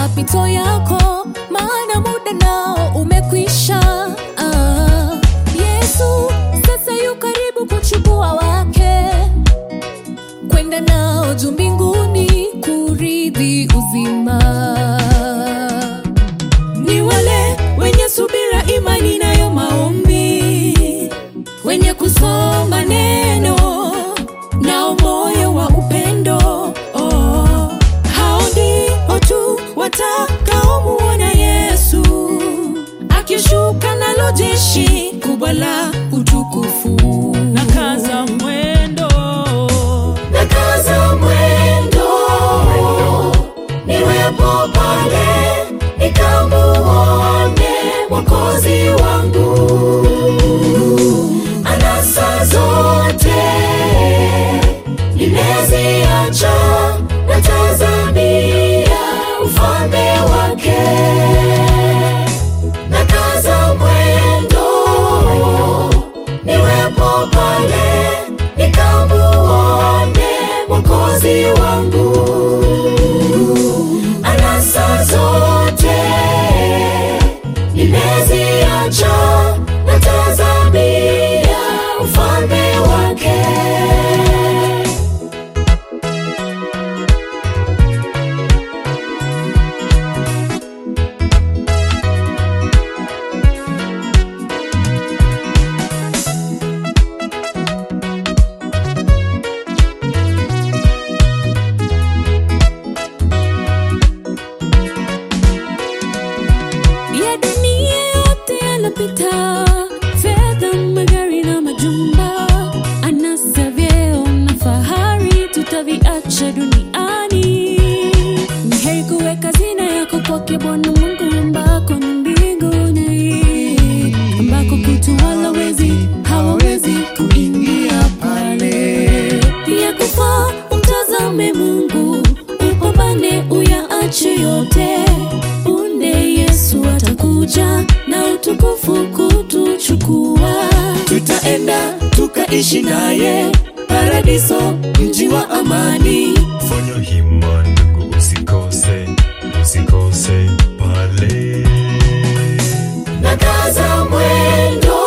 mapito yako, maana muda nao umekwisha. Ah, Yesu sasa yu karibu kuchukua wake kwenda nao juu mbinguni kurithi uzima. Ni wale wenye subira, imani nayo maombi, wenye kusoma neno nao moyo wa upendo oh. Hao ndio tu watakaomuona Yesu akishuka nalo jeshi kubwa la utukufu. na kaza mwendo Nakaza mwendo niwepo pale nikamuone Mwokozi wangu. Anasa zote nimeziacha, natazamia ufalme wake. Nakaza mwendo niwepo pale nikamuone Mwokozi wangu. Anasa zote nimeziacha, natazamia ufalme wake. ya dunia yote yanapita, fedha, magari na majumba, anasa, vyeo na fahari tutaviacha duniani. Ni heri kuweka hazina yako kwake Bwana Mungu, ambako ni mbinguni, ambako kutu wala wezi hawawezi kuingia pale. Ya kufa umtazame Mungu, upambane uyaache yote punde Yesu atakuja na utukufu kutuchukua, tutaenda tukaishi naye paradiso, mji wa amani. Fanya hima ndugu, usikose, usikose pale. Nakaza mwendo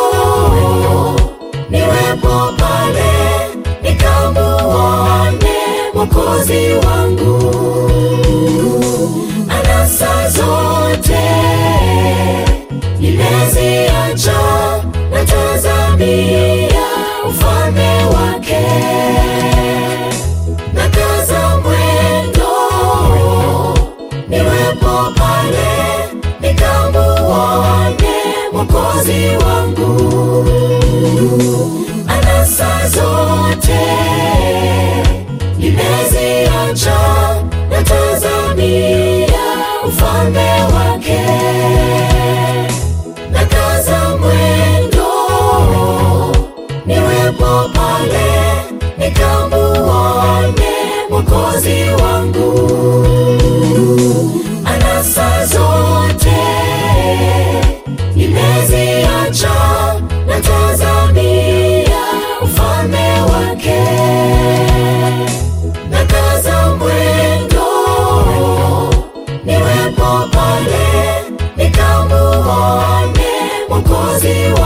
niwepo pale nikamuone Mwokozi wangu. Anasa zote nimeziacha, natazamia ufalme wake. Nakaza mwendo niwepo pale nikamuone Mwokozi wangu. Anasa zote nimeziacha, natazamia ufalme wake. Nakaza mwendo niwepo pale nikamuone Mwokozi wangu. Anasa zote nimeziacha, natazamia ufalme wake. Nakaza mwendo niwepo pale nikamuone Mwokozi